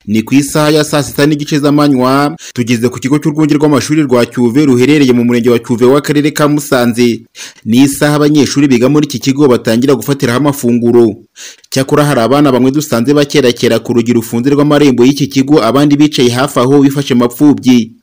Ni ku isaha ya saa sita n'igice z'amanywa tugeze ku kigo cy'urwunge rw'amashuri rwa Cyuve ruherereye mu murenge wa Cyuve w'akarere ka Musanze. Ni isaha abanyeshuri biga muri iki kigo batangira gufatiraho amafunguro. Cyakora hari abana bamwe dusanze bakerakera ku rugi rufunze rw'amarembo y'iki kigo abandi bicaye hafi aho bifashe mapfubyi.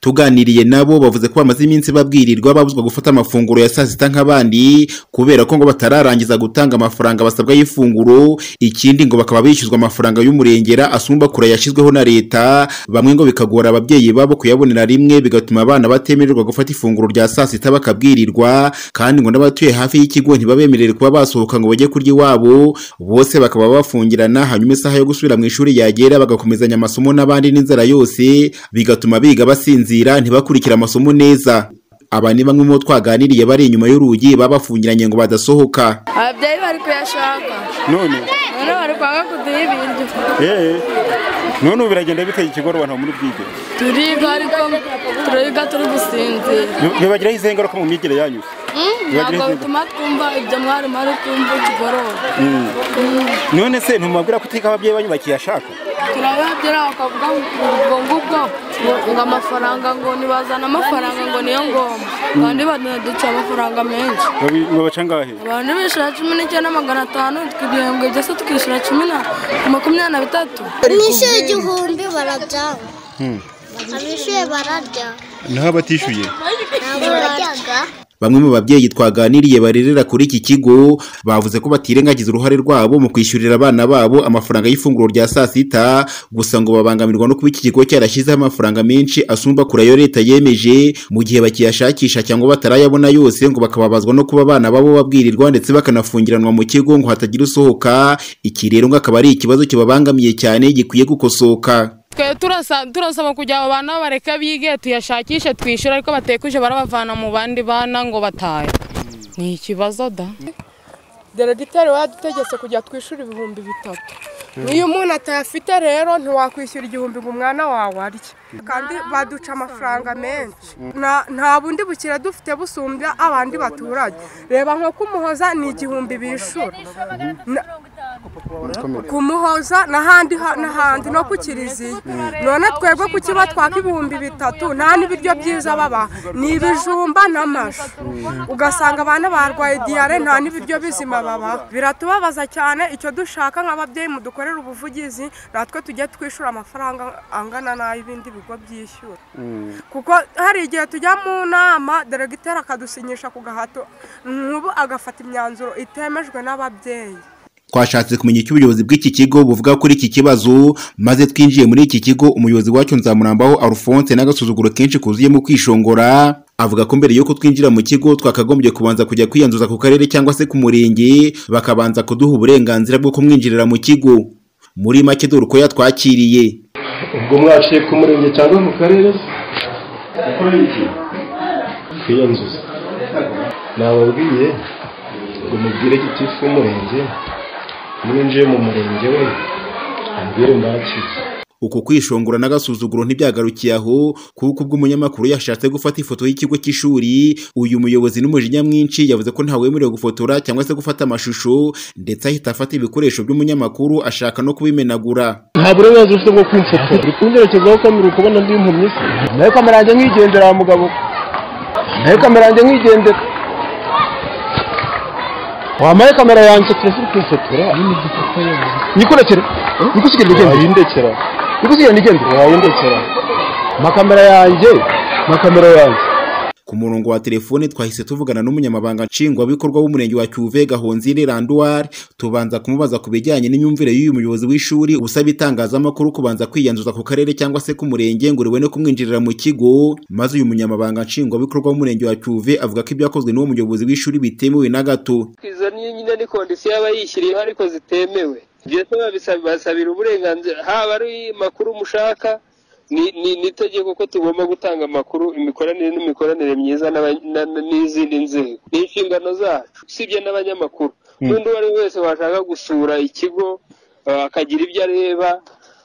Tuganiriye nabo bavuze ko bamaze iminsi babwirirwa babuzwa gufata amafunguro ya saa sita nk'abandi kubera ko ngo batararangiza gutanga amafaranga basabwa y'ifunguro, ikindi ngo bakaba bishyuzwa amafaranga y'umurengera asumba kure yashyizweho na leta, bamwe ngo bikagora ababyeyi babo kuyabonera rimwe bigatuma abana batemererwa gufata ifunguro rya saa sita bakabwirirwa, kandi ngo n'abatuye hafi y'ikigo ntibabemerere kuba basohoka ngo bajye kurya iwabo, bose bakaba bafungirana hanyuma isaha yo gusubira mu ishuri yagera bagakomezanya amasomo n'abandi n'inzara yose, bigatuma biga basinzira basinzira ntibakurikire amasomo neza aba ni bamwe mu twaganiriye bari inyuma y'urugi babafungiranye ngo badasohoka ababyeyi bari kuyashaka none none bari kwanga kuduha ibintu eh none ubu biragenda biteye ikigorwa nta muri bwige turiga ariko turiga turi gusinzira bibagiraho izihe ngaruka mu myigire yanyu ntabwo bituma twumva ibyo mwarimu ari kumva ikigorora none se ntumubabwira ko utika ababyeyi banyu bakiyashaka turababwira bakavuga ngo ngubwo ngo amafaranga ngo nibazana amafaranga ngo niyo ngoma kandi baduca amafaranga menshi Babi- mwabaca ngahe abantu bishyura cumi n'icyenda magana atanu twe ibihembwe byose tukishyura cumi na makumyabiri na bitatu nishyuye igihumbi bararya abishyuye bararya naho abatishyuye ntabwo bararyaga bamwe mu babyeyi twaganiriye barerera kuri iki kigo bavuze ko batirengagiza uruhare rwabo mu kwishyurira abana babo amafaranga y'ifunguro rya saa sita gusa ngo babangamirwa no kuba iki kigo cyarashyizeho amafaranga menshi asumba kure ayo leta yemeje mu gihe bakiyashakisha cyangwa batarayabona yose ngo bakababazwa no kuba abana babo babwirirwa ndetse bakanafungiranwa mu kigo ngo hatagira usohoka iki rero ngo akaba ari ikibazo kibabangamiye cyane gikwiye gukosoka twe turasa- turasaba kugira abo bana bareke bige tuyashakishe twishyure ariko batekuje barabavana mu bandi bana ngo batahe ni ikibazo da deregiteri waradutegetse kujya twishyura ibihumbi bitatu niyo umuntu atayafite rero ntiwakwishyura igihumbi ngo umwana wawe arye kandi baduca amafaranga menshi Na- nta bundi bukire dufite busumbya abandi baturage reba nko kumuhoza ni igihumbi bishyura Na- kumuhoza n'ahandi ha- n'ahandi no ku kiriziya none twebwe ku kiba twaka ibihumbi bitatu nta n'ibiryo byiza baba ni ibijumba n'amashu ugasanga abana barwaye diyare nta n'ibiryo bizima baba biratubabaza cyane icyo dushaka nk'ababyeyi mudukorera ubuvugizi natwe tujye twishyura amafaranga angana n'ay'ibindi bigo byishyura kuko hari igihe tujya mu nama deregiteri akadusinyisha ku gahato nk'ubu agafata imyanzuro itemejwe n'ababyeyi twashatse kumenya icyo ubuyobozi bw'iki kigo buvuga kuri iki kibazo maze twinjiye muri iki kigo umuyobozi wacyo nzamurambaho Alphonse n'agasuzuguro kenshi kuzuyemo kwishongora avuga ko mbere yuko twinjira mu kigo twakagombye kubanza kujya kwiyanzuza ku karere cyangwa se ku murenge bakabanza kuduha uburenganzira bwo kumwinjirira mu kigo muri make dore uko yatwakiriye ubwo mwaciye ku murenge cyangwa mu karere ukora iki kwiyanzuza nababwiye ngo mubwire gitifu w'umurenge mwinjiye mu murenge we ambwire mbakize uku kwishongora n'agasuzuguro ntibyagarukiye aho kuko ubwo umunyamakuru yashatse gufata ifoto y'ikigo cy'ishuri uyu muyobozi n'umujinya mwinshi yavuze ko ntawe wemerewe gufotora cyangwa se gufata amashusho ndetse ahita afata ibikoresho by'umunyamakuru ashaka no kubimenagura nta burenganzira ufite bwo kumfotora uri kungerekezaho kamera ukabona ndi impumyi se nayo kamera yanjye nkigendera wa mugabo we. nayo kamera yanjye nkigendera wamaye kamera yanjye turese uri kumfotora nyikurekere nikusigire ndigende wayindekera nikusigire ndigende wayindekera makamera yanjye makamera yanjye ku murongo wa telefone twahise tuvugana n'umunyamabanga nshingwabikorwa w'umurenge wa cyuve gahonzire randuwari tubanza kumubaza ku bijyanye n'imyumvire y'uyu muyobozi w'ishuri usaba itangazamakuru kubanza kwiyanzuza ku karere cyangwa se ku murenge ngo ribone kumwinjirira mu kigo maze uyu munyamabanga nshingwabikorwa w'umurenge wa cyuve avuga ko ibyakozwe n'uwo muyobozi w'ishuri bitemewe na gato izo ni nyine ni kondisiyo aba yishyiriyeho ariko zitemewe ibyo se babisa- basabira uburenganzira haba ari makuru mushaka ni ni- ni itegeko ko tugomba gutanga amakuru imikoranire n'imikoranire myiza n'aba- na- na- n'izindi nzego ni inshingano zacu usibye n'abanyamakuru n'undi uwo ari we wese washaka gusura ikigo eh, akagira ibyo areba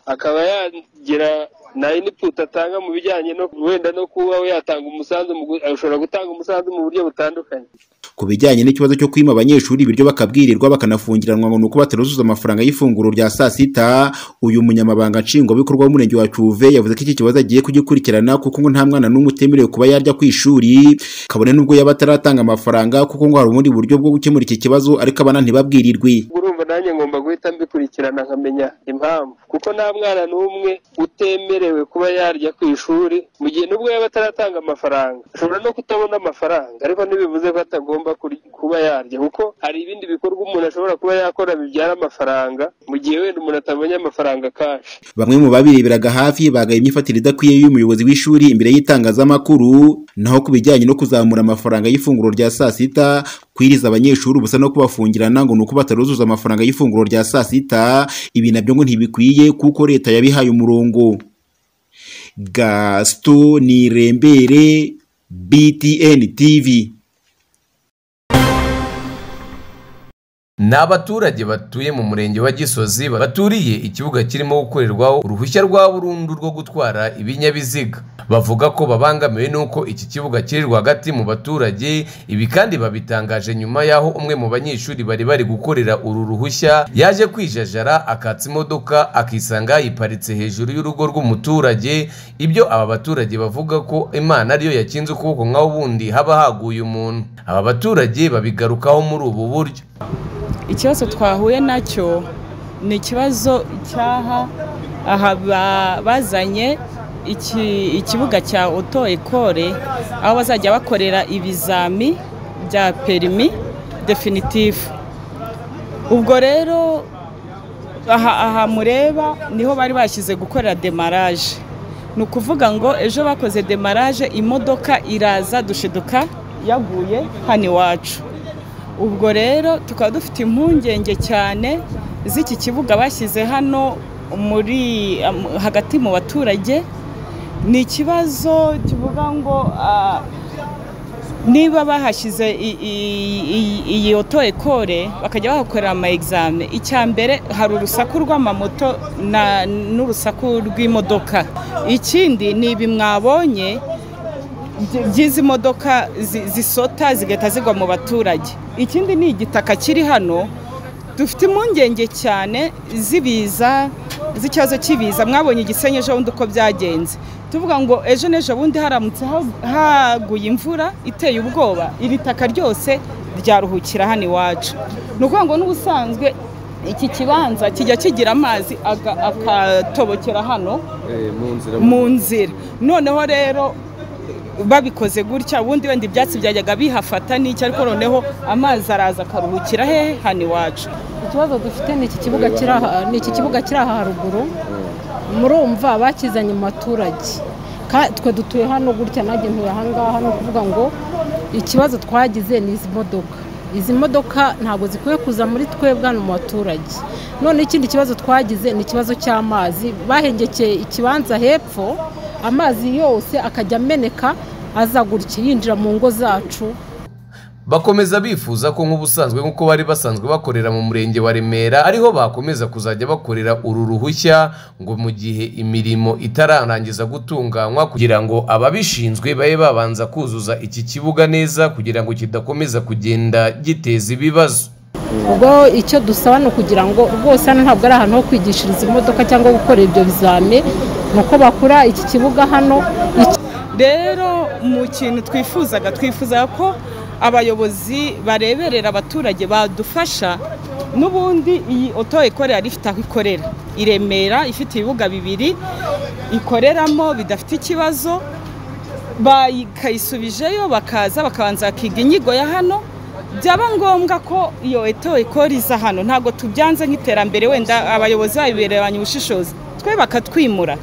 akaba yagira na input atanga mu bijyanye no wenda no kuba we yatanga umusanzu mu gu- ashobora gutanga umusanzu mu buryo butandukanye ku bijyanye n'ikibazo cyo kwima abanyeshuri ibiryo bakabwirirwa bakanafungiranwa ngo ni uko bataruzuza amafaranga y'ifunguro rya saa sita uyu munyamabanga nshingwabikorwa w'umurenge wa cyuve yavuze ko iki kibazo agiye kugikurikirana kuko ngo nta mwana n'umwe utemerewe kuba yarya ku ishuri kabone n'ubwo yaba ataratanga amafaranga kuko ngo hari ubundi buryo bwo gukemura iki kibazo ariko abana ntibabwirirwe urumva nanjye ngomba guhita mbikurikirana nkamenya impamvu kuko nta mwana n'umwe utemerewe kuba yarya ku ishuri mu gihe nubwo yaba ataratanga amafaranga ashobora no kutabona amafaranga ariko ntibivuze ko atagomba kuri- kuba yarya kuko hari ibindi bikorwa umuntu ashobora kuba yakora bibyara amafaranga mu gihe wenda umuntu atabonye amafaranga kashi bamwe mu babireberaga hafi bagaye imyifatire idakwiye y'umuyobozi w'ishuri imbere y'itangazamakuru naho ku bijyanye no kuzamura amafaranga y'ifunguro rya saa sita kwiriza abanyeshuri ubusa no kubafungirana ngo ni uko bataruzuza amafaranga y'ifunguro rya saa sita ibi nabyo ngo ntibikwiye kuko leta yabihaye umurongo gasito nirembere btn tv Ni abaturage batuye mu murenge wa Gisozi baturiye ikibuga kirimo gukorerwaho uruhushya rwa burundu rwo gutwara ibinyabiziga bavuga ko babangamiwe n'uko iki kibuga kiri rwagati mu baturage ibi kandi babitangaje nyuma y'aho umwe mu banyeshuri bari bari gukorera uru ruhushya yaje kwijajara akatsa imodoka akisanga yiparitse hejuru y'urugo rw'umuturage ibyo aba baturage bavuga ko imana ariyo yakinze ukuboko nk'aho ubundi haba haguye umuntu aba baturage babigarukaho muri ubu buryo ikibazo twahuye nacyo ni ikibazo cyaha aha ba- bazanye iki- ikibuga cya oto ekore aho bazajya bakorera ibizami bya perimi definitifu ubwo rero aha aha mureba niho bari bashyize gukorera demaraje ni ukuvuga ngo ejo bakoze demaraje imodoka iraza dushiduka yaguye hano iwacu ubwo rero tukaba dufite impungenge cyane z'iki kibuga bashyize hano muri am- hagati mu baturage ni ikibazo kivuga ngo ah, niba bahashyize i- i- i- iyi oto ekore bakajya bahakorera ama egizame icya mbere hari urusaku rw'amamoto na- n'urusaku rw'imodoka ikindi ni ibi mwabonye by- by'izi modoka zi- zisota zigahita zigwa mu baturage ikindi ni igitaka kiri hano dufite impungenge cyane z'ibiza z'ikibazo cy'ibiza mwabonye igisenyi ejo bundi uko byagenze tuvuga ngo ejo n'ejo bundi haramutse ha- haguye imvura iteye ubwoba iri taka ryose ryaruhukira hano iwacu ni ukuvuga ngo n'ubusanzwe iki kibanza kijya kigira amazi aga- akatobokera hano mu nzira noneho rero babikoze gutya ubundi wenda ibyatsi byajyaga bihafata n'icyo ariko noneho amazi araza akaruhukira hehe hano iwacu ikibazo dufite ni iki kibuga kiri aha ni iki kibuga kiri aha haruguru murumva bakizanye mu baturage Ka- twe dutuye hano gutya nanjye ntuye aha ngaha ni ukuvuga ngo ikibazo twagize ni izi modoka izi modoka ntabwo zikwiye kuza muri twebwe hano mu baturage none ikindi kibazo twagize ni ikibazo cy'amazi bahengekeye ikibanza hepfo amazi yose akajya ameneka aza gutya yinjira mu ngo zacu bakomeza bifuza ko nk'ubusanzwe nk'uko bari basanzwe bakorera mu murenge wa remera ariho bakomeza kuzajya bakorera uru ruhushya ngo mu gihe imirimo itararangiza gutunganywa kugira ngo ababishinzwe babe babanza kuzuza iki kibuga neza kugira ngo kidakomeza kugenda giteza ibibazo ubwo icyo dusaba ni ukugira ngo rwose hano ntabwo ari ahantu ho kwigishiriza imodoka cyangwa gukora ibyo bizame ni uko bakora iki kibuga hano iki- rero mu kintu twifuzaga twifuzaga ko abayobozi bareberera abaturage badufasha n'ubundi iyi oto ikorera ifite aho ikorera i remera ifite ibibuga bibiri ikoreramo bidafite ikibazo bakayisubijeyo bakaza bakabanza bakiga inyigo ya hano byaba ngombwa ko iyo eto ikora iza hano ntabwo tubyanze nk'iterambere wenda abayobozi babibereranye ubushishozi twe bakatwimura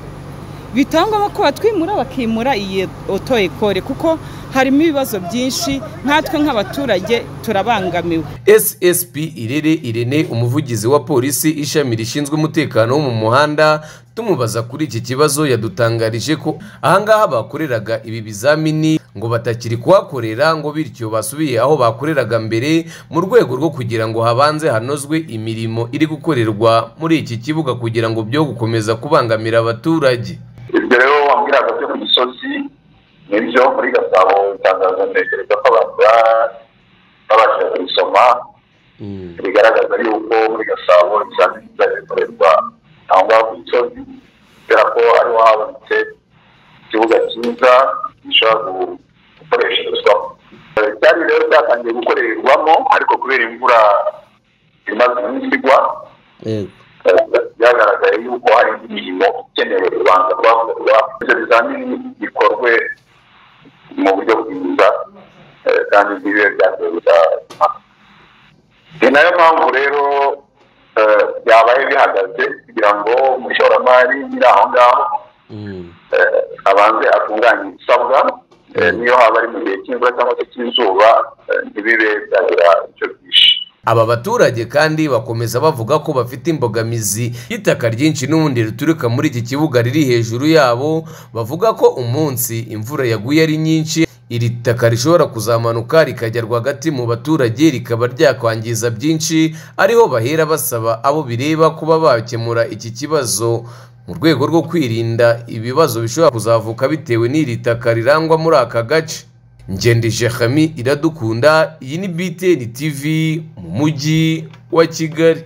bitangwa ko batwimura bakimura iyi oto ekore kuko harimo ibibazo byinshi nkatwe nk'abaturage turabangamiwe ssp irere irene umuvugizi wa polisi ishami rishinzwe umutekano wo mu muhanda tumubaza kuri iki kibazo yadutangarije ko ahangaha bakoreraga ibi bizamini ngo batakiri kuhakorera ngo bityo basubiye aho bakoreraga mbere mu rwego rwo kugira ngo habanze hanozwe imirimo iri gukorerwa muri iki kibuga kugira ngo byo gukomeza kubangamira abaturage ibyo rero wambwiraga byo ku gisozi nibyo muri gasabo itangazo ntekereza ko abantu babashije kubisoma bigaragaza yuko muri gasabo ibizamini bizajya bikorerwa aho ngaho ku gisozi kubera ko ariho habonetse ikibuga cyiza gishobora gukoresherezwamo byari rero byatangiye gukorerwamo ariko kubera imvura imaze iminsi igwa byagaragaye yuko hari indi mirimo ikenewe ubanza kuhakorwa ibyo bizamini bikorwe mu buryo bwiza eh, kandi ntibibe byateza impaka ni nayo mpamvu rero eh, byabaye bihagaze kugira ngo umushoramari nyiri aho ngaho eh, abanze atunganye ibisabwa eh, niyo haba ari mu gihe cy'imvura cyangwa se cy'izuba eh, ntibibe byagira icyo byishe aba baturage kandi bakomeza bavuga ko bafite imbogamizi y'itaka ryinshi n'ubundi rituruka muri iki kibuga riri hejuru yabo bavuga ko umunsi imvura yaguye ari nyinshi iri taka rishobora kuzamanuka rikajya rwagati mu baturage rikaba ryakwangiza byinshi ariho bahera basaba abo bireba kuba bakemura iki kibazo mu rwego rwo kwirinda ibibazo bishobora kuzavuka bitewe n'iri taka rirangwa muri aka gace ngendeshe hami iradukunda iyi ni btn tv mu mujyi wa kigali